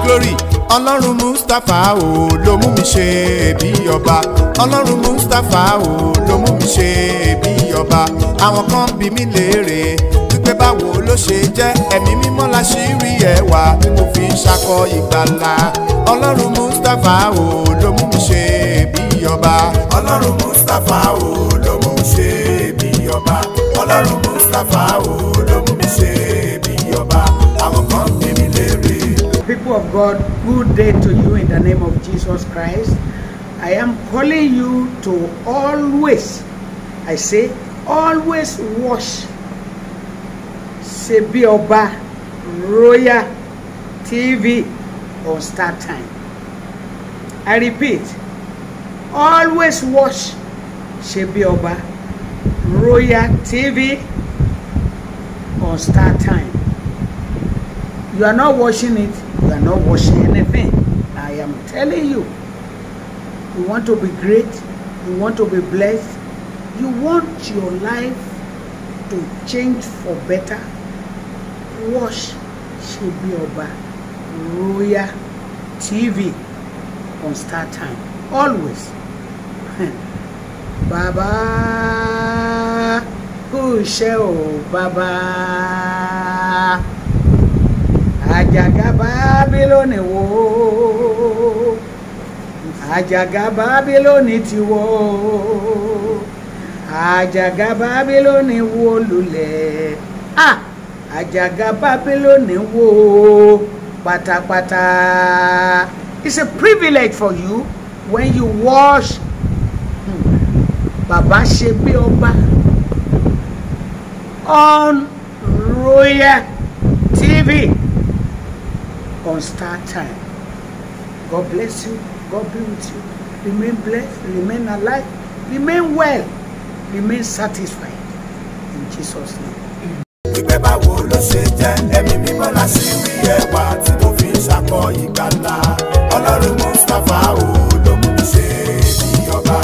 glory ọlọ́run mustapha o ló mú mi ṣe bí ọba ọlọ́run mustapha o ló mú mi ṣe bí ọba àwọn kan bí mi léèrè wípé báwo ló ṣe jẹ́ ẹ̀mí mímọ́ la ṣì rí ẹwà tí mo fi ń ṣakọ ìgbàlà ọlọ́run mustapha o ló mú mi ṣe bí ọba ọlọ́run mustapha o ló mú mi ṣe bí ọba ọlọ́run mustapha o ló mú mi ṣe bí ọba àwọn kan bí mi léèrè. People of God, good day to you in the name of Jesus Christ. I am calling you to always, I say, always wash Sebi Oba Royal TV on Star Time. I repeat, always watch Sebi Oba Royal TV on Star Time. You are not watching it, you are not watching anything. I am telling you, you want to be great, you want to be blessed, you want your life to change for better. Watch Shebi Oba Royal TV on Star Time. Always. Baba kú iṣẹ́ o bàbá àjàgà bábílónì wó àjàgà bábílónì ti wó àjàgà bábílónì wó lulẹ̀ ah àjàgà bábílónì wó pátápátá it's a privilege for you when you watch hmm, baba ṣe bí ọba on royal tv on Star Time. God bless you. God be with you. Remain blessed. Remain alive. Remain well. Remain satisfied. In Jesus' name. wípé báwo ló ṣe jẹ́ ẹ̀mí mímọ́ la ṣì rí ẹwà tí mo fi ń ṣakọ ìgbàlà ọlọ́run mustapha o ló mú mi ṣe bí ọba.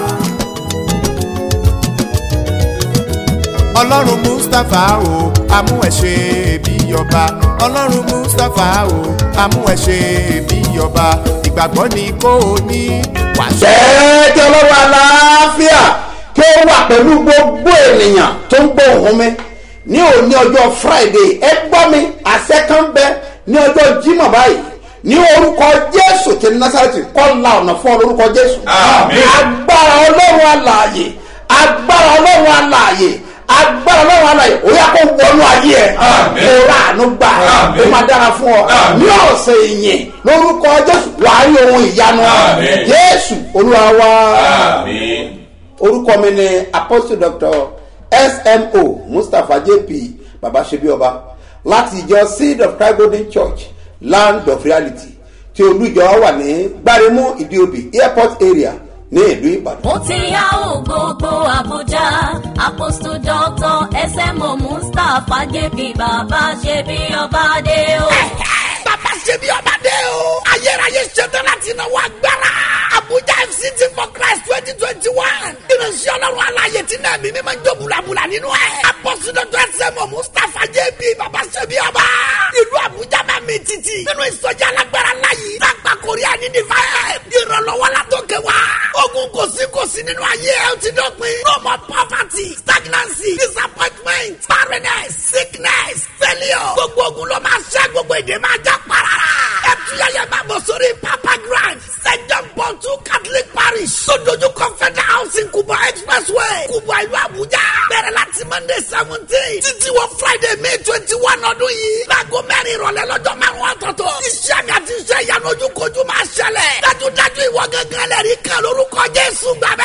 ọlọ́run mustapha o amú ẹ̀ ṣe bí ọba ọlọ́run mustapha o amú ẹ̀ ṣe bí ọba ìgbàgbọ́ ni kò ní wàṣẹ. jẹ́ kí ọlọ́run aláàfíà kí ó wà pẹ̀lú gbogbo ènìyàn tó ń gbọ́ ohùn mi ní òní ọjọ́ friday ẹ gbọ́ mi àṣẹ kan bẹ ní ọjọ́ jímọ̀ báyìí ní orúkọ jésù ti násàrẹ́tì kọ́ la ọ̀nà fún ọ lórúkọ jésù Àmín. agbára ọlọ́run alààyè agbára ọlọ́run alààyè agbára ọlọ́run alààyè ó yá kó wọnú ayé ẹ Àmín. kó rà àánú gbà Àmín. ó máa dára fún ọ Àmín. ní ọ̀sẹ̀ ìyìn lórúkọ jésù wàá rí ohun ìyanu Àmín. jésù olúwa wa Àmín. orúkọ mi ni apostle doctor smo mustapha jp baba sebioba láti ìjọ seed of christ golden church land of reality tí olùjọ wà ní gbáremú ìdíobì airport area ní ìlú ìbàdàn. ó ti yá ò gbogbo àbújá apostle doctor smo mustapha jp bàbá ṣe bí ọba dé o. bàbá ṣe bí ọba dé o. ayérayé ṣetán láti náwó agbára. abuja fct for christ twenty twenty one. ìrìnsẹ̀ ọlọ́run aláyè tí náà mímí máa ń jó bulabula nínú ẹ̀. apọ́sídọ́tò ẹsẹ̀mọ̀ mustapha jb bàbá ṣe bí ọba. ìlú abuja máa mi títì. nínú ìsọjí alágbára láyé. lágbà korea ní divine. ìrànlọ́wọ́ la tó kẹ wá. ogun kò sí kò sí nínú ayé ẹ ó ti dọ̀pin. no more poverty stagnancy disappointment barrenness sickness failure. gbogbo ogun ló máa ṣẹ́ gbogbo èdè máa já parara. ẹ tún yẹyẹ máa bọ̀ sórí papa grand st john paul two catholic parish sojoju confederal housing kubwa expressway kubwa ìlú abuja bẹ̀rẹ̀ láti monday seventeen títí wọ friday may twenty one ọdún yìí láago mẹ́rin ìrọ̀lẹ́ lọ́jọ́ márùn-ún ọ̀tọ̀ọ̀tọ̀ iṣẹ́ mi àti iṣẹ́ ìyanu ojúkojú máa ṣẹlẹ̀ dájúdájú ìwọ gángan lẹ́rìí kan lórúkọ jésù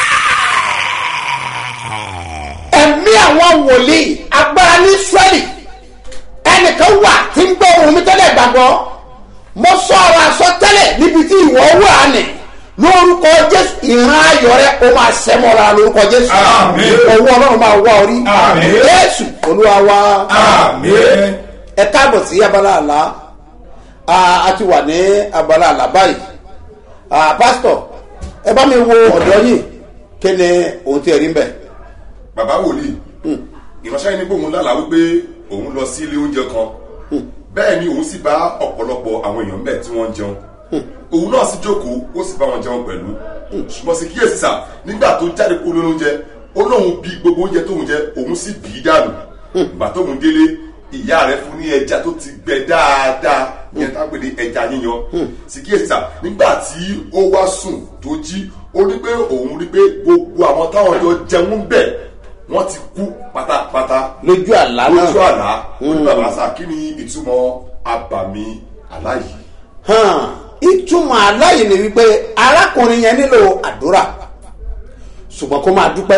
gbàgbẹ́ ẹ̀mí àwọn wòlíì agbára ní israẹli ẹnìkan wà tí ń gbọ́ ohun mi tẹ́lẹ̀ gbàgbọ́ mo sọ ọ̀rọ̀ àsọtẹ́lẹ̀ níbi tí ìwọ wà ní lórúkọ jésù ìran ayọ̀ rẹ o máa sẹ́mọ́ra lórúkọ jésù Àmín. owó ọlọ́run máa wá orí Àmín. jésù olúwa wa Àmín. ẹ káàbọ̀ sí abala àlá Ah, a ti wà ní abala àlá báyìí Ah, pásítọ̀ ẹ bá mi wo ọ̀dọ́ yìí kí ni ohun tí ẹ rí ń bẹ̀. bàbá wòlíì ìránṣẹ́ yìí ní pé òun lálàá wípé òun lọ sí ilé oúnjẹ kan bẹ́ẹ̀ ni òun sì bá ọ̀pọ̀lọpọ̀ àwọn èèyàn bẹ́ẹ̀ tí wọ́n ń jẹun òun náà sì jókòó ó sì bá wọn jẹun pẹ̀lú ṣùgbọ́n sì kíyèsí sà nígbà tó jáde kúrò lórí oúnjẹ ó lóun bí gbogbo oúnjẹ tóun jẹ òun sì bì í dànù ìgbà tóun délé ìyá rẹ̀ fún ní ẹja tó ti gbẹ dáadáa yẹn tá a pè ní ẹja yíyan sì kíyèsí sà nígbà tí ó wá sùn tó jí ó rí pé òun rí pé gbogbo àwọn táwọn jọ jẹun bẹ́ẹ̀ wọ́n ti kú pátápátá lójú àlá náà lójú àlá ní bàbá sà kí ni ìtumọ̀ abàmì àlá yìí. hàn ìtumọ̀ aláyè ni wípé arákùnrin yẹn nílò àdúrà ṣùgbọ́n kó máa dúpẹ́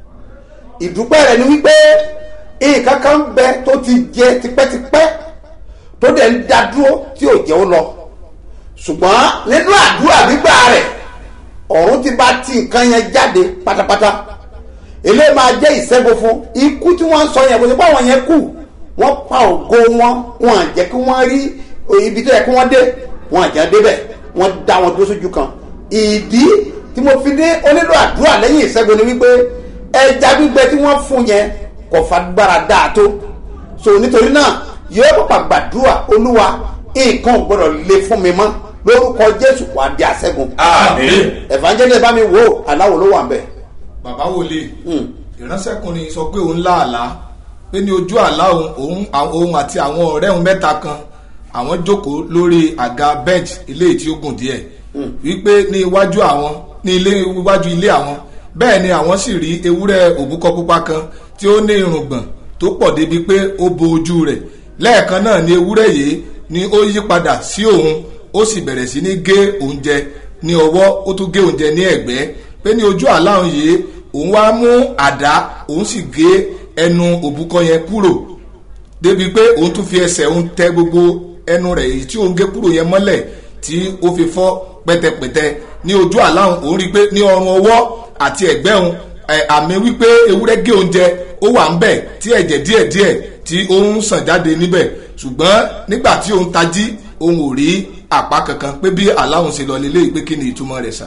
ìdúpẹ́ rẹ̀ ni wípé nǹkan kan ń bẹ tó ti jẹ tipẹ́tipẹ́ tó dẹ̀ ń da dúró tí ò jẹ́ ó lọ ṣùgbọ́n nínú àdúrà gbígbà rẹ̀ ọ̀run ti bá ti nǹkan yẹn jáde pátápátá eléyìí máa jẹ́ ìṣẹ́gun fún ikú tí wọ́n ń sọ yẹn kò sí pé àwọn yẹn kú wọ́n pa ògo wọn wọn à jẹ́ kí wọ́n rí ibi tó yẹ kí wọ́n dé wọn à jẹ́ débẹ̀ wọ́n dá wọn dúró sójú kan ìdí tí mo fi ní onílò àdúrà lẹ́yìn ìṣẹ́gun ni wípé ẹja gbígbẹ tí wọ́n fún yẹn kò fagbára dáa tó so nítorí náà yóò pàpà gbàdúrà olúwa nǹkan ò gbọdọ̀ le fún mi mọ́ lórúkọ jésù wà á di àṣẹ́gun àmín evangelist bá mi wò aláwo ló wà ń bẹ̀. bàbá wòlé ìránṣẹ́kùnrin sọ pé òun láàlá pé ní ojú àlá òun òun òun àti àwọn ọ̀rẹ́ òun mẹ́ta kan àwọn jókòó lórí àga bench ilé tí ó gùn díẹ̀ wípé ní iwájú àwọn ní ilé iwájú ilé àwọn bẹ́ẹ̀ ni àwọn sì rí ewúrẹ́ òbúkọ pupa kan tí ó ní irùngbọ̀n tó pọ̀ débi pé ó bo ojú rẹ̀ lẹ́ẹ̀kan náà ni ewúrẹ́ yìí ni ó yí padà sí òun ó sì bẹ̀rẹ̀ sí ní gé oúnjẹ ní ọwọ́ ó tún gé oúnjẹ ní ẹ̀gbẹ́ pé ní ojú àlá òun yìí òun wá mú àdá òun sì gé ẹnu òbúkọ yẹn kúrò débi pé òun tún fi ẹsẹ̀ òun tẹ gbogbo ẹnu rẹ̀ èyí tí òun gé kúrò yẹn mọ́lẹ̀ tí ó fi fọ́ pẹ́tẹpẹ́tẹ ní ojú àlá òun òun rí i pé ní ọrùn ọwọ́ àti ẹ̀gbẹ́ òun ẹ̀, àmì wípé ewúrẹ́ gé oúnjẹ ó wà ń bẹ̀ tí ẹ̀jẹ̀ díẹ̀díẹ̀ tí ó ń sàn jáde níbẹ̀ ṣùgbọ́n nígbà tí òun tají òun ò rí àpá kankan pé bí àlá òun ṣe lọ lélẹ́yìí pé kí ni ìtumọ̀ rẹ̀ sà.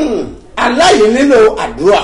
aláyè nílò àdúrà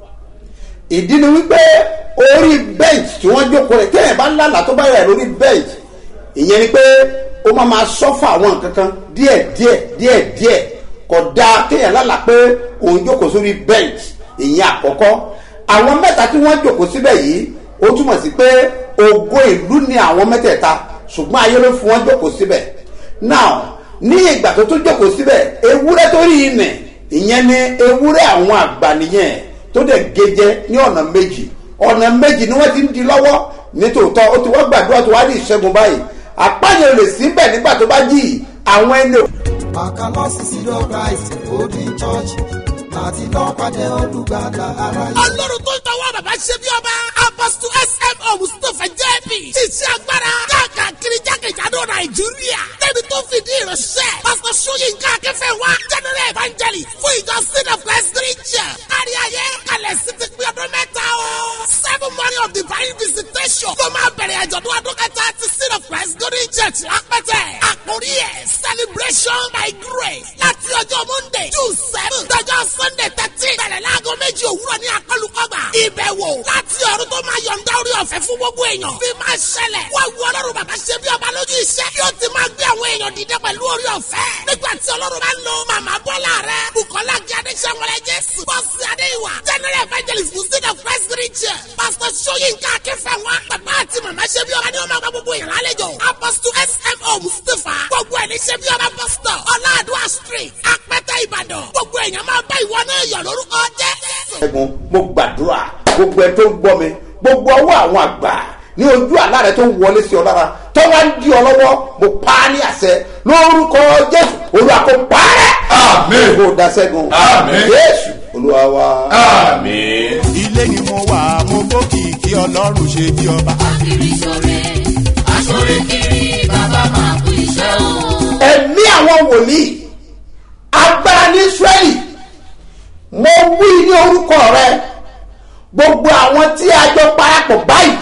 ìdí ni wípé orí bench tí wọ́n jókòó rẹ̀ kéèyàn bá lálàá tó bá yà lórí bench ìyẹn ni pé ó máa ma sọ́fà àwọn nǹkan kan díẹ̀ díẹ̀ díẹ̀ díẹ̀ kò dáa kéèyàn lálàá pé òun jókòó sórí bench ìyẹn àkọ́kọ́ àwọn mẹ́ta tí wọ́n jókòó síbẹ̀ yìí ó túmọ̀ sí pé ògo ìlú ni àwọn mẹ́tẹ̀ẹ̀ta ṣùgbọ́n ayé ló fún wọn jókòó síbẹ̀ now ní ìgbà tó tún jókòó síbẹ̀ ewúrẹ́ tó rí inẹ̀ ìyẹn ni ewúrẹ́ àwọn àgbà nìyẹn tó dẹ̀ gẹ́jẹ́ ní ọ̀nà méjì ọ̀nà méjì ni wọ́n ti ń di lọ́wọ́ nítòótọ́ ó ti wọ́n gbàdúrà tó wá ní ìṣẹ́gun báyìí àpáyọ̀ lè sí bẹ̀ nígbà tó bá jì í àwọn ẹni Àkàlọ́sí sílọ̀ Christ Holding Church láti lọ́ pàdé olùgbàlà aráyé. ọlọ́run tó ń tọwọ́ bàbá ṣe bí ọba apọ́sítù smo mustapha jp iṣẹ́ agbára káàkiri jákèjádò nàìjíríà débi tó fìdí ìránṣẹ́ pásítọ̀ sóyínká akẹ́fẹ́ wa general evangelist fún ìjọ sin of christ region kárí ayé kalẹ̀ sí ti pín ọdún mẹ́ta o seven morning of divine visitation tó máa bẹ̀rẹ̀ àjọ̀dún ọdún kẹta ti sin of christ golden church lápẹ́tẹ̀ àkórí ẹ̀ celebration by grace láti ọjọ́ monday june seven dọjọ́ sunday thirteen bẹ̀rẹ̀ láago méjì òwúrọ̀ ní akọlùkọgbà ìbẹ̀wò láti ọ̀run tó máa yọ̀ǹda orí ọ̀fẹ́ fún gbogbo èèyàn fi máa ṣẹlẹ̀ wọ́n wu ọlọ́run bàbá ṣe bí ọba lójú iṣẹ́ yóò ti máa gbé àwọn èèyàn dìde pẹ̀lú orí ọ̀fẹ́ nígbà tí ọlọ́run bá ń lo màmá bọ́lá rẹ̀ bukola gíadé sẹ́wọ̀lẹ̀ jésù bọ́sì adéwà general evangelist muslim of christ region pastor soyinka akínfẹ̀wá bàbá àti màmá ṣe bí ọba ní ọmọ gbogbo èèyàn lálejò apostle smo mustapha gbogbo ẹni ṣe bí ọba pastor ọláàdúrà street apẹtẹ ìbàdàn gbogbo èèyàn máa bá ìwọ náà yọ lórúkọ jẹ́ ṣẹ́gun mo gbàdúrà gbogbo ẹ tó ń gbọ́ mi gbogbo ọwọ́ àwọn àgbà ní ojú àlá rẹ tó ń wọlé sí ọ lára tó wá ń di ọ lọ́wọ́ mo pa á ní àṣẹ lórúkọ jésù olúwa kò pa á rẹ. Àmín. kò da ṣẹ́gun. Àmín. jésù olúwa wa. àmín. ilé ni mo wà mo gbókìkí ọlọ́run ṣe bí ọba. kiri sore asore kiri bàbá máa kú iṣẹ́ o. ẹ̀mí àwọn wòlíì agbára ní israẹli mo wí ní orúkọ rẹ gbogbo àwọn tí a jọ parapọ̀ báyìí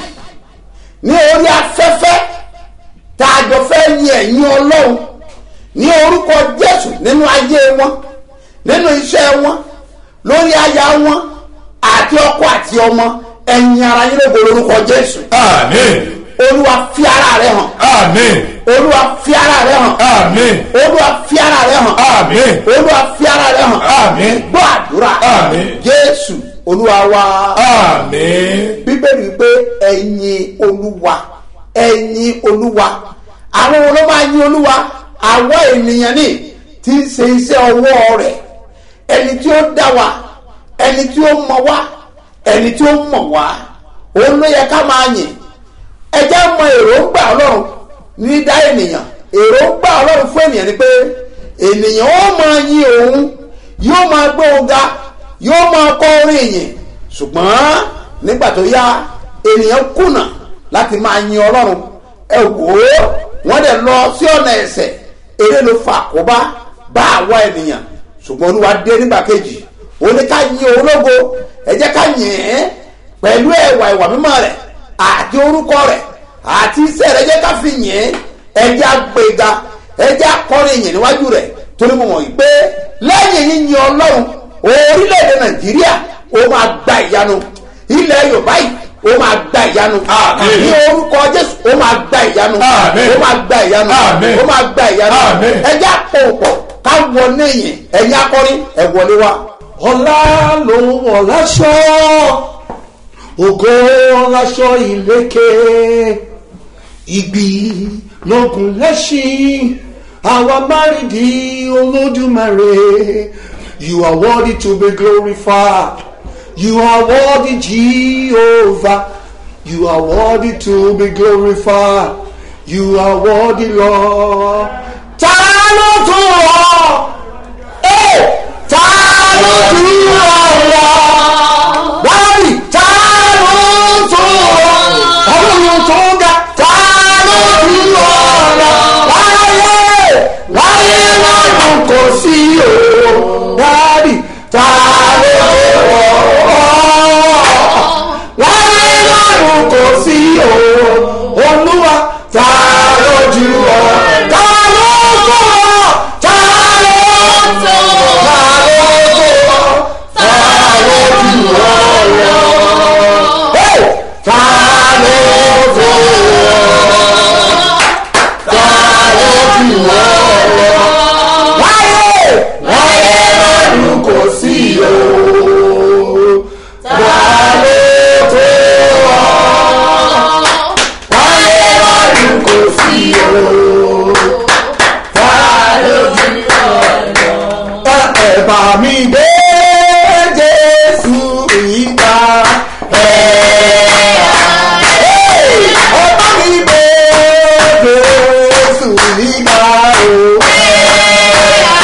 ní orí afẹ́fẹ́ tá a jọ fẹ́ yin ẹ̀yin ọlọ́run ní orúkọ jésù nínú ayé wọn nínú iṣẹ́ wọn lórí aya wọn àti ọkọ àti ọmọ ẹ̀yin ara yín lógo lórúkọ jésù àmín. olúwa fi ara rẹ hàn àmín. olúwa fi ara rẹ hàn àmín olúwa fi ara rẹ hàn àmín olúwa fi ara rẹ hàn Àmín. gbọ́ àdúrà Àmín. jésù olúwa wa àmín bíbélì wípé ẹ̀yin olúwa ẹ̀yin olúwa àwọn wo ló máa yin olúwa àwa ènìyàn ní tí ń ṣe iṣẹ́ ọwọ́ rẹ̀ ẹni tí ó dá wa ẹni tí ó mọ wá ẹni tí ó mọ̀ wá òun ló yẹ ká máa yìn ẹ jẹ́ mọ èròǹgbà ọlọ́run ní dá ènìyàn èròǹgbà ọlọ́run fún ènìyàn ni pé ènìyàn ó máa yin òun yóò máa gbé òun ga yóò máa kọ orin ìyìn ṣùgbọ́n nígbà tó yá ènìyàn kùnà láti máa yin ọlọ́run ẹ wò ó wọ́n dẹ̀ lọ sí ọ̀nà ẹ̀sẹ̀ eré ló fà àkóbá bá àwa ènìyàn ṣùgbọ́n olúwa dé nígbà kejì ó ní ká yin òun lógo ẹ jẹ́ ká yìn ín pẹ̀lú ẹ̀wà ìwà mímọ́ rẹ̀ àti orúkọ rẹ̀ àti iṣẹ́ rẹ̀ jẹ́ ká fi yìn ín ẹ jẹ́ àgbéga ẹ jẹ́ akọrin yìn níwájú rẹ̀ torí mo mọ̀ yìí pé lẹ́yìn yíyin ọlọ́run orílẹ̀-èdè nàìjíríà ó máa gba ìyanu ilẹ̀ yorùbá yìí ó máa gba ìyanu Àmín. ní orúkọ jésù ó máa gba ìyanu Àmín. ó máa gba ìyanu Àmín. ó máa gba ìyanu Àmín. ẹ jẹ́ àpòpọ̀ ká wọlé yìn ẹ̀yin akọrin ẹ wọlé wa. ọlá ló ń wọ̀ láṣọ ògo láṣọ ìlékè ìgbì lógun lẹ́ṣin àwa márìndí olódùmarè you are worthy to be glorified you are worthy jehovah you are worthy to be glorified you are worthy lord ta ló tún wọ́ ẹ́ ta ló tún wọ́ wáyé ta ló tún wọ́ ọlọ́run tó ga ta ló tún wọ́ wáyé wáyé lọ́dún kò sí o wáyé ta ló tún wọ́ wáyé lọ́dún kò sí o olúwa ta ló jù ọ́ ta ló tún wọ́ ta ló tún wọ́ ta ló tún wọ́ ta ló jù ọ́ lọ. Hey! ta ló tún wọ́ ta ló jù ọ́ lọ. wáyé wáyé lọ́dún kò sí o ta ló tún wọ́ wáyé lọ́dún kò sí o ta ló jù ọ́ lọ. ẹ bá mi gbé jésù ìgbà ẹ ẹ bá mi gbé jésù ìgbà o.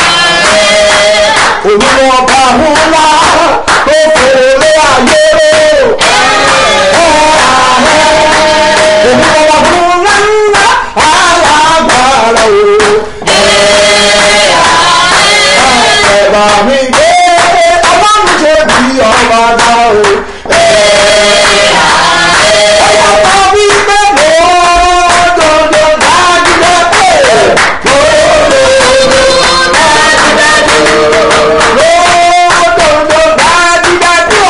olùwọ̀ba ńlá tó fòlé ayé o. olùwọ̀ba ńlá ńlá alágbára o. ẹ̀bà mi gbé ọlọ́run ṣe bí ọba dá o. ẹ̀yà bá mi gbé lódodo dájúdá pé lódodo dájúdájú lódodo dájúdájú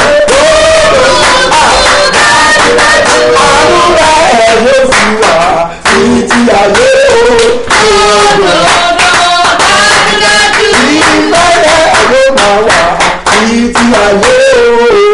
lódodo dájúdájú àdúrà ẹ̀ ló fi wà títí ayé o. ìmọ̀lẹ̀ ló máa wà títí ayé o.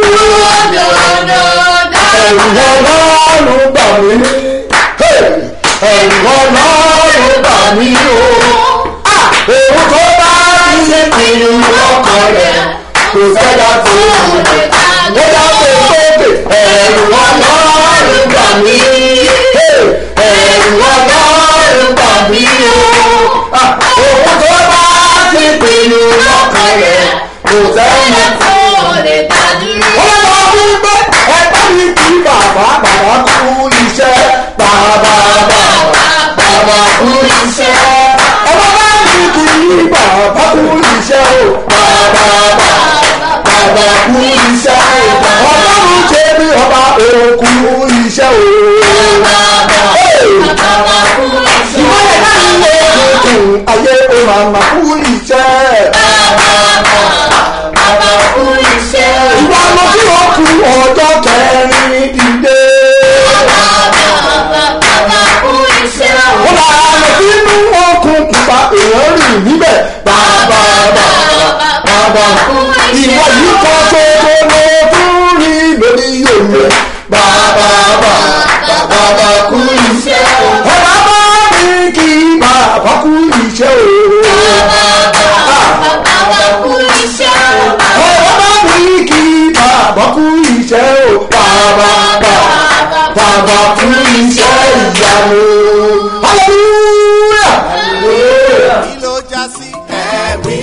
ẹ̀rù ọlọ́run bà mí. ẹ̀rù ọlọ́run bà mí o. òun tó bá ti ṣe kiri ọkàn rẹ̀ kò sẹ́dá tó wù ó dá pé sókè ẹ̀rù ọlọ́run bà mí. ẹ̀rù ọlọ́run bà mí o. òun tó bá ti pinnu lọ́kàn rẹ̀ kò sẹ́yìn tó wọ́n lọ wípé ẹgbẹ́ mi kì í bàbá bàbá kú iṣẹ́ bàbá bàbá bàbá kú iṣẹ́ ọmọ bá mi kì í bàbá kú iṣẹ́ o bàbá bàbá bàbá kú iṣẹ́ o ọlọ́run ṣe bí ọba òkú iṣẹ́ o. ìmọ̀lẹ̀ náà ń lé tuntun ayé o màmá kú iṣẹ́. ìwà lọ sí òkú ọjọ́ kẹrin dìde. ó bá yìn níbẹ̀ bàbá bàbá bàbá ìwọ yìí kọ́ ṣoṣo ló tún rí lórí òye bàbá bàbá bàbá kú iṣẹ́ o. ẹ bá bá mi kí bàbá kú iṣẹ́ o. ẹ bá mi kí bàbá kú iṣẹ́ o. bàbá bàbá bàbá kú iṣẹ́ ìyanu. hallelujah. hallelujah. kí ló já sí ẹ̀rí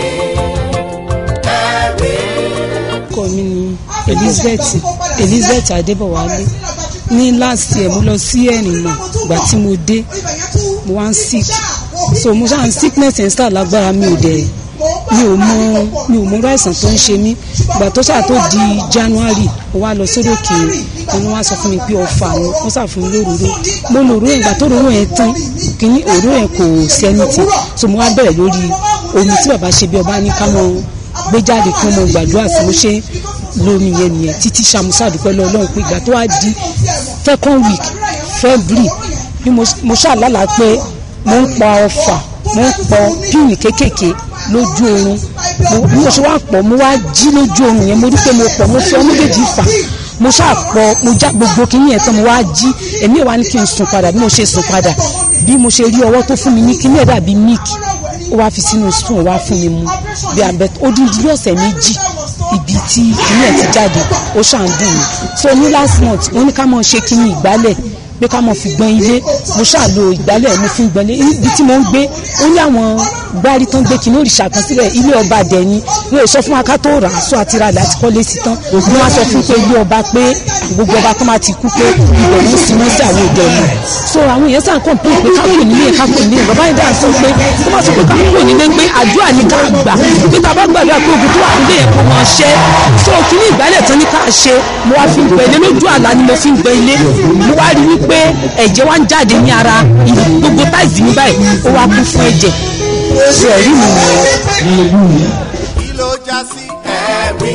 ẹ̀rí. orúkọ mi ni elizabeth elizabeth adébọwálé ní last year mo lọ sí ẹ̀rìnà ìgbà tí mo dé mo wá ń sick so mo ṣáà ń sickness ẹ̀ ń sà lágbára mi ò dẹ̀ mi ò mọ mi ò mọ irú àìsàn tó ń ṣe mí ìgbà tó ṣáà tó di january mo wá lọ sódò kiri wọn wá sọ fún mi pé ọfà ni wọn ṣáà fún mi lóróró mo lò òróró yẹn ìgbà tó òróró yẹn tán kìíní òróró yẹn kò sí anything so mo wá bẹ̀rẹ̀ lórí omi tí bàbá ṣe bí ọba ní ká mọ gbé jáde kí wọ́n mọ gbàdúrà sí mo ṣe lómi yẹn nìyẹn títí ṣàmúṣà dúpẹ́ lọ ọlọ́run pé ìgbà tó wá di second week february bí mo mo ṣàlálàá pé mo ń pa ọfà mo ń pọ píìnì kéékèèké lójú oorun mo- bí mo ṣe wá pọ̀ mo wá jí lójú oorun yẹn mo rí pé mo pọ̀ mo fi ọmọ méjèèjì fà mo ṣàpọ̀ mo já gbogbo kínní yẹn tán mo wá jí èmi ò wá ní kí n sùn padà bí mo ṣe sùn padà bí mo ṣe rí ọwọ́ tó fún mi ní kínní ẹ̀ dàbí míìkì ó wá fi sínú spoon ó wá fún mi mu bí abẹ ó dín dín ọ̀sẹ̀ méjì ibi tí kínní ẹ̀ ti jáde ó ṣàn dùn mí so ní last month wọ́n ní ká mọ̀ ṣe kínní ìgbálẹ̀ pé ká mọ̀ fi gbọ́n ilé mo ṣàlò ìgbálẹ̀ mo fi ń gbọ́n ilé ibi tí mo ń gbé ó ní àwọn gbárí tó ń gbé kínní òrìṣà kan síbẹ̀ ilé ọba dẹ̀ni wọn ò sọ fún wa ká tó rà á sọ àti ra àlẹ́ àti kọ́lé sí tán ni wọ́n á sọ fún pé ilé ọba pé gbogbo ọba tó máa ti kú pé ibẹ̀ ló sì mọ́ sí àwọn òde ọ̀nà so àwọn èèyàn sàn kàn pé pé ká kò nílé ká kò nílé bàbá yìí dáa sọ pé tó bá sọ pé ká kò nílé pé àdúrà ní ká gbà pé tá a bá gbàdúrà pé ogun tó wà nílé yẹn kò mọ̀ ṣẹ́ so kíní ìgbálẹ̀ tán ní ká ṣe mo wá fi ń gbẹ ilé lójú àlá ni mo fi ń gbẹ ilé mo wá rí wípé ẹ̀jẹ̀ wá ń jáde ní ara ìlú gbogbo táìsì mi báyìí ó wá kún fún ẹ̀jẹ̀ ṣe ẹ̀rí mi nìyẹn. kí ló já sí ẹ̀rí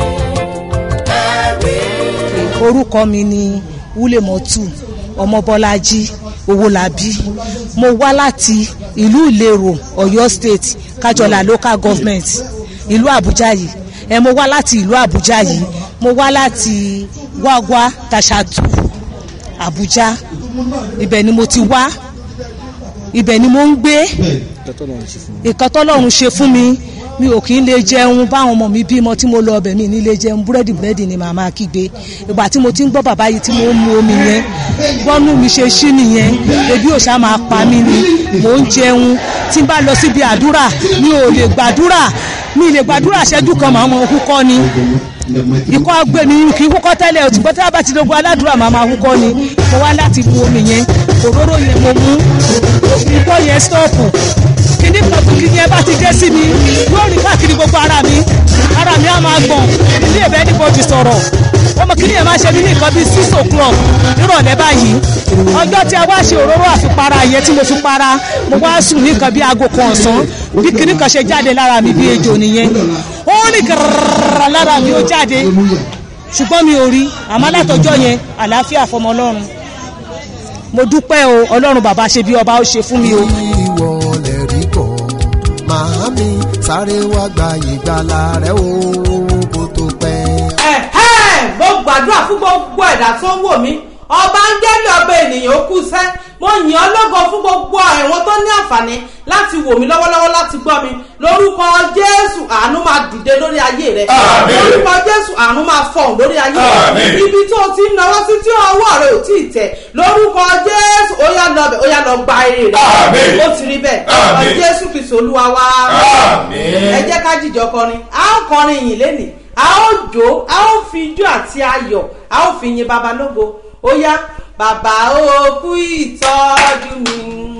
ẹ̀rí. orúkọ mi ni wúlẹ̀mọ́tù ọmọbọ́lájí owólabí mo wá láti ìlú ìlérò ọ̀yọ́ state kájọlá local government ìlú àbújá yìí ẹ mo wá láti ìlú àbújá yìí mo wá láti wáwá tàṣàtù àbújá ibẹ̀ ni mo ti wá ibẹ̀ ni mo ń gbé ìkan tọ́lọ́run ṣe fún mi mi ò kí ń lè jẹun báwọn ọmọ mi bímọ tí mo lọ ọbẹ̀ mi ní lè jẹun búrẹ́dì búrẹ́dì ni màmá kígbe ìgbà tí mo ti ń gbọ́ bàbá yìí tí mo ń mu omi yẹn bọ́nú mi ṣe ṣí nìyẹn ebi ò ṣá máa pa mí ni mò ń jẹun tí n bá lọ síbi àdúrà mi ò lè gbàdúrà mi lè gbàdúrà ṣẹ́jú kan màá mọ húkọ́ ni ikọ́ gbé mi kì í húkọ́ tẹ́lẹ̀ òtún bọ́tẹ́ bá ti dogun aládùúrà màá máa húkọ́ ni mo wá láti mu omi yẹn òróró yẹn mo mú ikọ́ yẹn stọ́ọ̀pù kíní kan tó kíní ẹ bá ti dé sí mi yóò rí káàkiri gbogbo ara mi ara mi á máa gbọ̀n ilé ìbẹ́ níbo ti sọ̀rọ̀ ọmọ kíní ẹ máa ṣe mí ní nǹkan bíi six o'clock nírọ̀lẹ́ báyìí ọjọ́ tí a wá ṣe òróró àfipara yẹn tí mo fi para mo wá sùn ní nǹkan bíi aago kan ọ̀sán bí kíní kan ṣe jáde lára mi bí ejò nìyẹn ó ní gàràrà lára mi ó jáde ṣùgbọ́n mi ò rí àmọ́ látọjọ́ yẹn àlàáfíà fọmọ ọlọ́run mo dúpẹ́ o ọlọ́run bàbá ṣe bí ọba ó ṣe fún mi o. ìwọ lè rí bọ̀ màámi sáré wá gba ìgbàlà rẹ o kó tó pẹ́. ẹ̀hẹ́ mo gbàdúrà fún gbogbo ẹ̀dá tó ń wò mí ọba ń gẹ́lẹ́ ọba ènìyàn ó kú sẹ́ mo yìn ọ́ lógo fún gbogbo àwọn tó ní àǹfààní láti wò mí lọ́wọ́lọ́wọ́ láti gbọ́ mi lórúkọ jésù àánú máa dìde lórí ayé rẹ Àmín. lórúkọ jésù àánú máa fọ̀hún lórí ayé rẹ Àmín. ibi tó o ti ń náwó sí tí ọwọ́ rẹ ò tí ì tẹ̀ lórúkọ jésù ó yá lọ bẹ̀ ó yá lọ gba eré rẹ Àmín. ó ti rí bẹ́ẹ̀ Àmín. Ọ jésù kìsì olúwa wá Àmín. ẹ jẹ́ ká jìjọ kọrin a ó kọrin yìí lénìí a ó jó a ó fi ijó àti ayọ̀ a ó fi yin baba lógo ó yá bàbá ó kú ìtọ́jú mi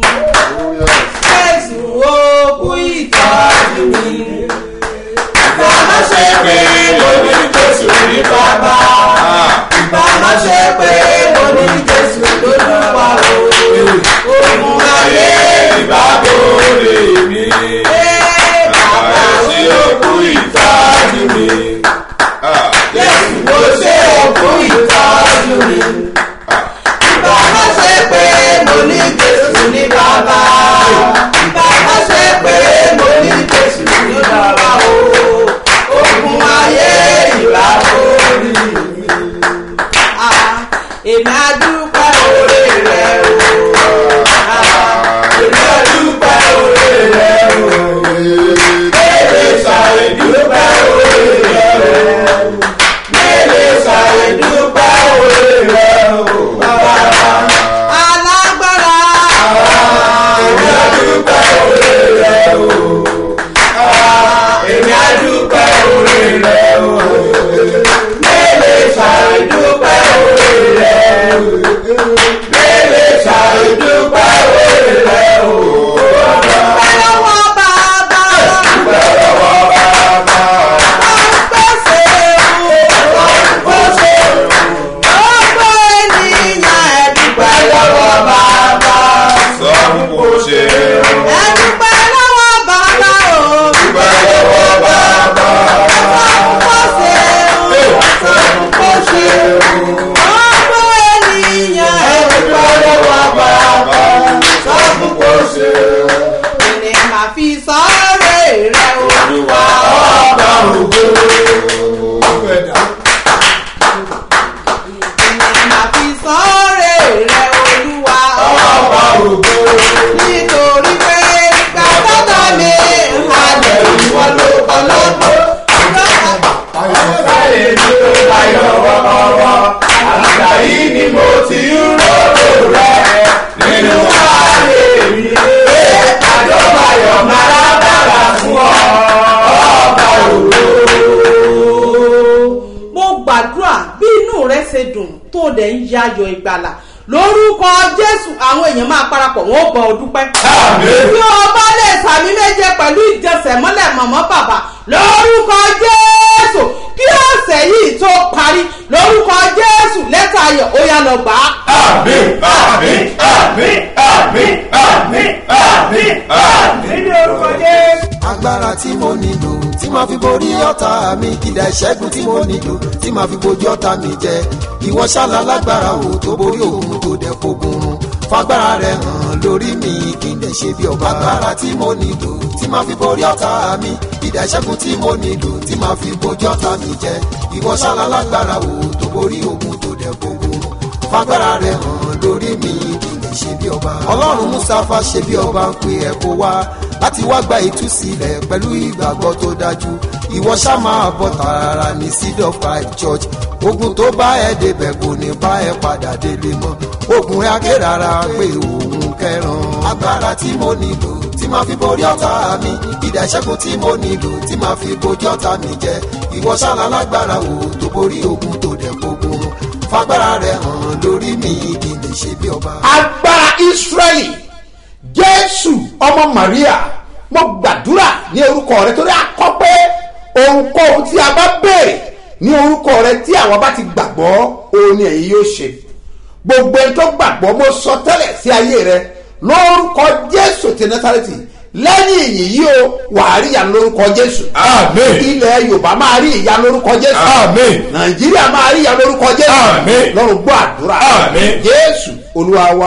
jésù ó kú ìtọ́jú mi bàbá ṣe pé mo ní jésù ní bàbá bàbá ṣe pé mo ní jésù lólúwa o òun ayé ìbábòrè mi bàbá sí òkú ìtọ́jú mi. jésù ó ṣe òkú ìtọ́jú mi. Bàbá ṣe pé mo ní Jésù ní bàbá. Bàbá ṣe pé mo èmi á dúpẹ́ òré rẹ o. èmi á dúpẹ́ òré rẹ o. èmi sàrè dúpẹ́ òré rẹ o. èmi sàrè dúpẹ́ òré rẹ o. alágbára. èmi á dúpẹ́ òré rẹ o. èmi á dúpẹ́ òré rẹ o. èmi sàrè dúpẹ́ òré rẹ o. èmi sàrè dúpẹ́ òré rẹ o. dúpẹ́ lọ́wọ́ bàbá. dúpẹ́ lọ́wọ́ bàbá. pèsè o. pèsè o. gbogbo ènìyàn ẹ dúpẹ́ lọ́wọ́ bàbá. sọ fún kò ṣe o. ẹ dúpẹ́ lọ́wọ́ bàbá o. dúpẹ́ lọ́wọ́ bàbá. pèsè o. pèsè o. gbogbo ènìyàn ẹ dúpẹ́ lọ́wọ́ bàbá. sọ fún kò ṣe o. Ẹni máa fi sọ́ọ̀rẹ́ rẹ̀ o. olúwa ọba ògo. Ẹni máa fi sọ́ọ̀rẹ́ rẹ̀ olúwa ọba ògo. nítorí pé ìgbà tọ́tọ̀ mi halẹ̀ ìwọ ló kọ́ lọ́gbọ́. ayọ̀ mi tó ayọ̀ wọ́wọ́wọ́. àgbà yìí ni mo ti ń ròrò rẹ̀ nínú ayé mi. àjọpayọ̀ máa dára fún ọ ọba ògo. Mo gbàdúrà bí inú rẹ ṣe dùn tó dẹ̀ ń yayọ̀ ìgbàlà lórúkọ Jésù àwọn èèyàn máa parapọ̀ wọn ó gbọ́ ọ dúpẹ́. Àmín. Bí o bá lè sàmì méje pẹ̀lú ìjẹsẹ̀mọ́lẹ̀ mọ̀mọ́ bàbá lórúkọ Jésù kí ọ̀sẹ̀ yìí tó parí lórúkọ Jésù lẹ́tà ayọ̀ ó yá lọ gbà á. àmín àmín àmín àmín àmín àmín àmín ní orúkọ Jésù. agbára tí mo nílò tí máa fi borí ọ̀tá mi kìdá ìṣẹ́gun tí mo nílò tí máa fi bojú ọ̀tá mi jẹ ìwọ ṣáàlà lágbára o tó borí òun tó dẹ̀ fogun run fagbára rẹ hàn lórí mi kí n dẹ̀ ṣe bí ọba agbára tí mo nílò tí máa fi borí ọ̀tá mi kìdá ìṣẹ́gun tí mo nílò tí máa fi bojú ọ̀tá mi jẹ ìwọ ṣáàlà lágbára o tó borí òun tó dẹ̀ fogun run fagbára rẹ hàn lórí mi kí n lè ṣe bí ọba. ọlọ́run mustapha ṣe bí ọba ń pe ẹ̀ kó wá láti wá gba ìtúsílẹ̀ pẹ̀lú ìgbàgbọ́ tó dájú ìwọ ṣá máa bọ̀ tààrà ní seed of five church ogun tó bá ẹ débẹ̀ kò ní bá ẹ padà délé mọ́ ogun ẹ aké rárá pé òun kẹran agbára tí mo nílò tí máa fi borí ọ̀tá mi ìdá ìṣẹ́gun tí mo nílò tí máa fi bojú ọ̀tá mi jẹ ìwọ ṣáàlà lágbára o tó borí ogun tó dẹ̀ gbógun fagbára rẹ hàn lórí mi kí n lè ṣe bí ọba. agbára israẹli jésù ọmọ maria mo gbàdúrà ní orúkọ rẹ torí akọ pé ohunkóhun tí a bá béèrè ní orúkọ rẹ tí àwọn bá ti gbàgbọ́ òun ni èyí yóò ṣe gbogbo ẹni tó gbàgbọ́ mo sọ tẹ́lẹ̀ sí ayé rẹ lórúkọ jésù ti násàrẹ́tì lẹ́yìn ìyìn yìí o wàá rí ìyá lórúkọ jésù Àmín. ilẹ̀ yorùbá máa rí ìyá lórúkọ jésù Àmín. nàìjíríà máa rí ìyá lórúkọ jésù Àmín. lọ́run gbọ́ àdúrà Àmín. jésù olúwa wa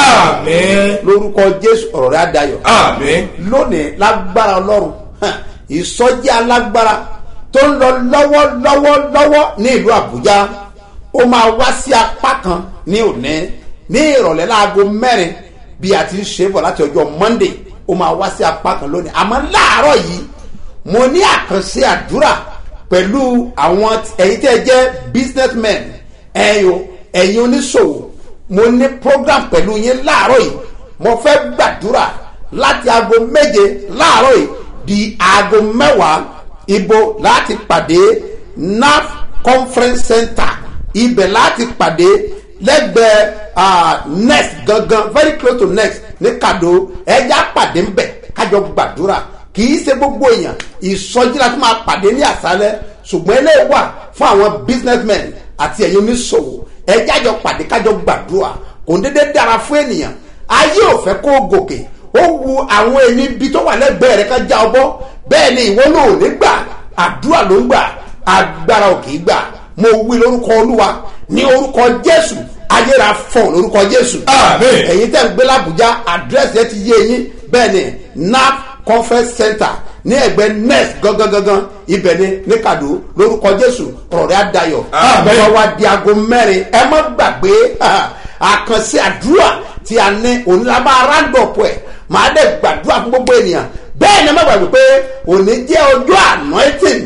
àmín lórúkọ jésù ọ̀rọ̀ rẹ̀ adayọ̀ àmín lónìí lágbára ọlọ́run hàn, ìsọjí alágbára tó ń lọ lọ́wọ́lọ́wọ́ lọ́wọ́ ní ìlú àbújá ó máa wá sí apá kan ní òní ní ìrọ̀lẹ́ láago mẹ́rin bí a ti ń ṣe bọ̀ láti ọjọ́ monday ó máa wá sí apá kan lónìí àmọ́ láàárọ̀ yìí mo ní àkànṣe àdúrà pẹ̀lú àwọn ẹ̀yin tẹ́ ẹ jẹ́ businessmen ẹ̀yin o ẹ̀yin oníṣòwò mo ní program pẹ̀lú yín láàárọ̀ yìí mo fẹ́ gbàdúrà láti aago méje láàárọ̀ yìí di aago mẹ́wàá ibo láti pàdé naf conference center ibẹ̀ láti pàdé lẹ́gbẹ̀ẹ́ ah, next gangan very close to next ní kado ẹja pàdé ń bẹ̀ kájọ gbàdúrà kì í ṣe gbogbo èèyàn ìsọjí la tún máa pàdé ní àṣálẹ́ ṣùgbọ́n eléyìí wà fún àwọn businessmen àti ẹ̀yin oníṣòwò ẹja jọ pàdé kájọ gbàdúrà kò ń dédé dára fún ènìyàn ayé ò fẹ́ kó o gòkè ó wu àwọn ẹni ibi tó wà lẹ́gbẹ̀ẹ́ rẹ̀ ká já ọ bọ́ bẹ́ẹ̀ ni ìwọ náà ò ní gbà àdúrà ló ń gbà agbára ò kì í gbà mo wí lórúkọ olúwa ní orúkọ jésù ayéra fọ lórúkọ jésù Àmín. ẹ̀yin tẹ́ ń gbé làbújá àdírẹ́sì ẹ ti yé yín bẹ́ẹ̀ ni nap conference center ní ẹgbẹ́ next gangan gangan ibẹ̀ ni ní kàdó lórúkọ jésù ọ̀rọ̀ rẹ̀ á dayọ̀ Àmín. bàbá wa di aago mẹ́rin ẹ má gbàgbé àkànṣe àdúrà tí a ní onílàbà arándọ̀pọ̀ ẹ̀ máa dẹ̀ gbàdúrà fún gbogbo ènìyàn bẹ́ẹ̀ ni ẹ má gbàgbé pé òní jẹ́ ọjọ́ anointing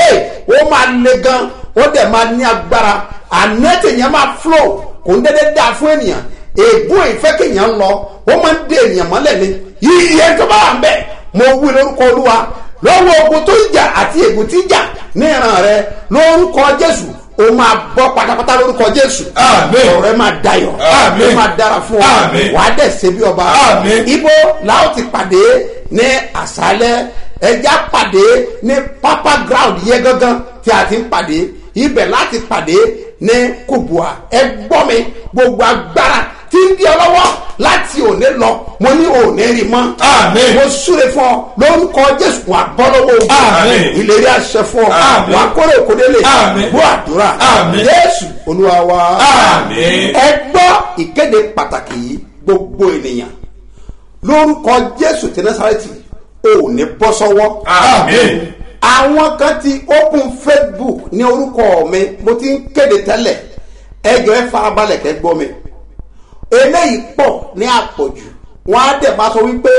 ó máa le gan ó dẹ̀ máa ní agbára anointing yẹn máa flow kò ń dédé dáa fún ènìyàn ègún ìfẹ́ kéèyàn lọ ó máa ń dé ènìyàn mọ́lẹ̀ ni yíyẹ tó bá wà ń bẹ̀ mo wí lórúkọ olúwa lọ́wọ́ ogun tó ń jà àti ègún tí ń jà ní ìran rẹ lórúkọ jésù o máa bọ́ pátápátá lórúkọ jésù Àmín. ọ̀rọ̀ rẹ máa dayọ̀ Àmín. ó máa dára fún ọ Àmín. wàá dẹ̀ ṣe bí ọba Àmín. ibo làwọn ti pàdé ní àṣálẹ́ ẹja pàdé ní pápá ground yẹn gangan tí a ti ń pàdé ibẹ̀ láti pàdé ní kubua ẹ gbọ́ mi gbogbo agbára tí ń di ọ lọ́wọ́ láti òní lọ mo ní òní rí mọ́ Àmín. mo súre fún ọ lórúkọ jésù wà bọ́ lọ́wọ́ ogun Àmín. ìlérí àṣẹ fún ọ Àmín. wà kórè òkòdélé Àmín. bó àdúrà Àmín. jésù olúwa wa Àmín. ẹ gbọ́ ìkéde pàtàkì yìí gbogbo ènìyàn lórúkọ jésù ti násàrẹ́tì ò ní bọ́ sọ́wọ́ Àmín. àwọn kan ti open facebook ní orúkọ mi mo ti ń kéde tẹ́lẹ̀ ẹjọ́ ẹ farabalẹ̀ kẹ́ gbọ́ mi eléyìí pọ̀ ní àpọ̀jù wọ́n á dẹ̀ máa sọ wípé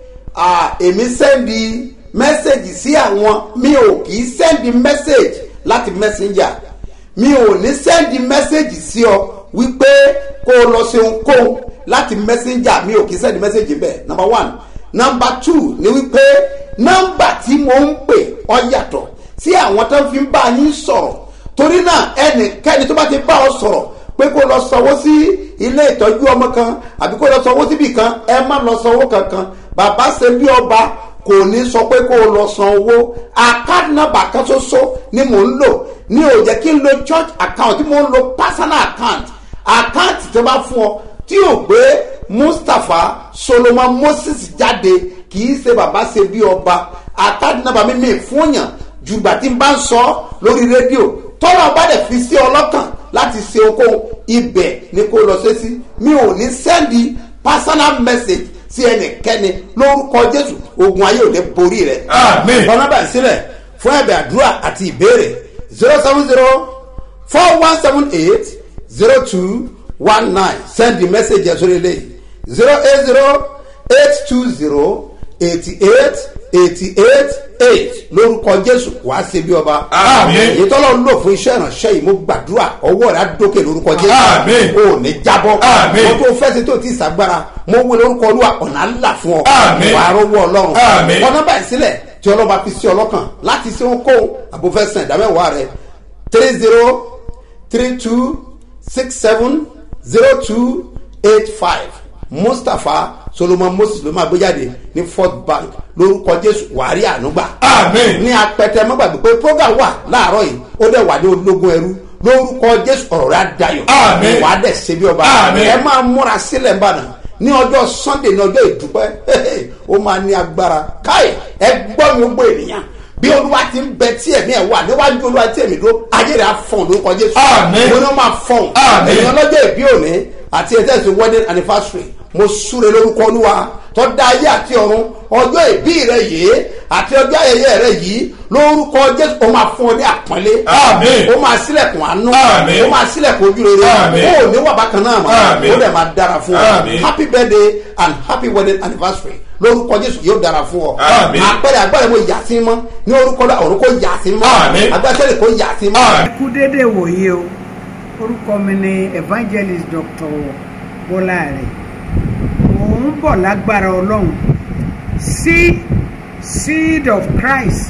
ah, èmi sẹ́ndì mẹ́sẹ̀gì sí àwọn mi ò kì í sẹ́ndì mẹ́sẹ̀gì láti messenger mi ò ní sẹ́ndì mẹ́sẹ̀gì sí ọ wípé kó o lọ ṣe ohunkóhun láti messenger mi ò kì í sẹ́ndì mẹ́sẹ̀gì bẹ́ẹ̀ number one number two ni wípé nọ́mbà tí mo ń pè ọ yàtọ̀ sí àwọn tó ń fi bá yín sọ̀rọ̀ torí náà ẹnikẹ́ni tó bá ti bá ọ sọ̀rọ̀ pé kó lọ sanwó sí ilé ìtọ́jú ọmọ kan àbí kó lọ sanwó síbì kan ẹ má lọ sanwó kankan bàbá ṣe bí ọba kò ní sọ pé kó lọ san owó account number kan ṣoṣo ni mò ń lò ní ò jẹ́ kí n lo church account tí mò ń lo personal account account tó bá fún ọ tí ò gbé mustapha solomon moses jáde kì í ṣe bàbá ṣe bí ọba account number mi mi fún yàn jùgbà tí n bá ń sọ lórí rédíò tọ́lá bá dẹ̀ fi sí ọlọ́kàn láti ṣe okòwò ibẹ̀ ni kò lọ sí sí mi ò ní sẹ́ndì personal message sí ẹnikẹ́ni lórúkọ jésù ogun ayé ò ní borí rẹ̀. Àmín. ọ̀nà bá sílẹ̀ fún ẹ̀bẹ̀ àdúrà àti ìbéèrè zero seven zero four one seven eight zero two one nine send the message ẹ̀ sórí eléyìí zero eight zero eight two zero eighty eight eighty eight eight lórúkọ jésù wàá ṣe bí ọba. Àmín. èyí tọ́lọ́ ń lò fún iṣẹ́ ìránṣẹ́ yìí mo gbàdúrà ọwọ́ rẹ̀ á dókè lórúkọ jésù. Àmín. o ò ní jábọ́. Àmín. mo tó fẹ́ ṣe tó ti ṣàgbára mo wí lórúkọ olúwa ọ̀nà ńlá fún ọ. Àmín. wàá rọwọ́ ọlọ́run. Àmín. ọ̀nà báyìí sílẹ̀ tí ọlọ́ba fi sí ọlọ́kàn láti ṣe ohunkóhun àbúfẹ́sẹ̀ ìdámẹ́wàá rẹ̀ three zero three two six seven zero two eight five mustapha solomon moses ló máa gbé jáde ní fort bank lórúkọ jésù wàárí ànúgbà Àmín. ní apẹtẹ mọ́gbàgbé pé program wà láàárọ̀ yìí ó dẹ̀ wà ní ológun ẹrú lórúkọ jésù ọ̀rọ̀ rẹ̀ á dayọ̀ Àmín. wàá dẹ̀ ṣe bí ọba Àmín. ẹ máa múra sílẹ̀ ń bàdàn ní ọjọ́ sunday ní ọjọ́ ìdúpẹ́ ó máa ní agbára káì ẹ gbọ́ mi gbogbo ènìyàn bí olúwa ti ń bẹ tí ẹ̀mí ẹ̀ wà níwájú olúwa tí ẹ̀mí dúró ayé rẹ̀ á fọ̀n lórúkọ jésù Àmín. mo ní wọ́n máa fọ̀n Àmín. èèyàn lọ́jọ́ ìbí òní àti ẹ̀tẹ́sì wedding anniversary mo súre lórúkọ olúwa tó dá ayé àti ọ̀run ọjọ́ ìbí rẹ yìí àti ọjọ́ ayẹyẹ rẹ yìí lórúkọ jésù ó máa fún ọ ní àpọ́nlé Àmín. ó máa sílẹ̀kùn àánú Àmín. ó máa sílẹ̀kùn ojú rere Àmín. ó ò ní wà bákan náà mọ́ Àmín. ó dẹ̀ máa dára fún ọ Àmín. happy birthday and happy wedding anniversary lórúkọ jésù yóò dára fún ọ Àmín. àpẹẹrẹ agbára mo yà sí mọ́ ní orúkọ náà ọ̀run kò yà sí mọ́ Àmín. agbára sẹ́lẹ̀ kò yà sí mọ́. Àmín. kú dédé wòye o orúkọ mi ni evangelist dr bọ́láre mò ń bọ̀ lágbára ọlọ́run seed seed of christ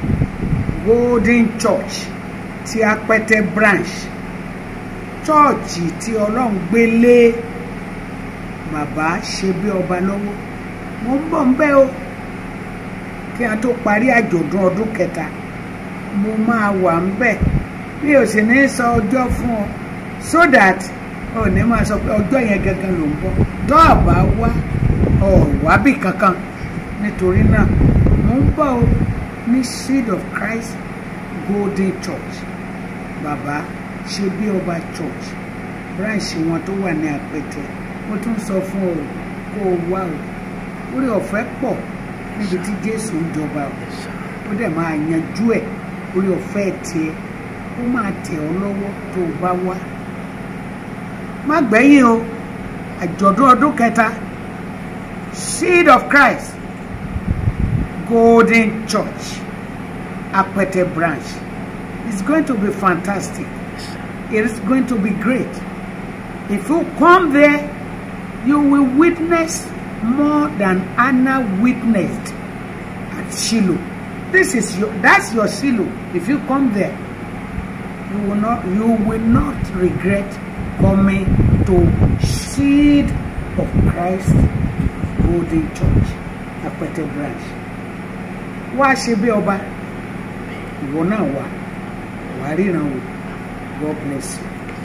golden church ti apẹtẹ branch chọ́ọ̀chì tí ọlọ́run gbé lé bàbá ṣe bí ọba lọ́wọ́ mo ń bọ̀ ń bẹ́ o kí a tó parí àjọ̀dún ọdún kẹta mo máa wà ń bẹ̀ mi ò sì ní sọ ọjọ́ fún ọ so that ò ní máa sọ pé ọjọ́ yẹn gangan ló ń bọ̀ tó o bá wá ọ wábì kankan nítorí náà mo ń bọ̀ o ní seed of christ golden church bàbá ṣe bí ọba church branch wọn tó wà ní àpẹtẹ mo tún sọ fún ọ kó o wá o orí ọ̀fẹ́ pọ̀ níbi tí jésù ń jọba o ó dẹ̀ máa yanjú ẹ̀ orí ọ̀fẹ́ tiẹ̀ ó máa tẹ̀ ọ́ lọ́wọ́ tó o bá wá má gbẹ̀yìn o àjọ̀dún ọdún kẹta seed of christ golden church apẹtẹ branch it's going to be fantastic it is going to be great if you come there you will witness more than Anna witnessed at Shiloh. This is your that's your Shiloh. If you come there, you will not you will not regret coming to Seed of Christ Golden Church, Apẹtẹ branch. Wá ṣe bí ọba, ìwọ náà wà, wà ríran wò. God bless you.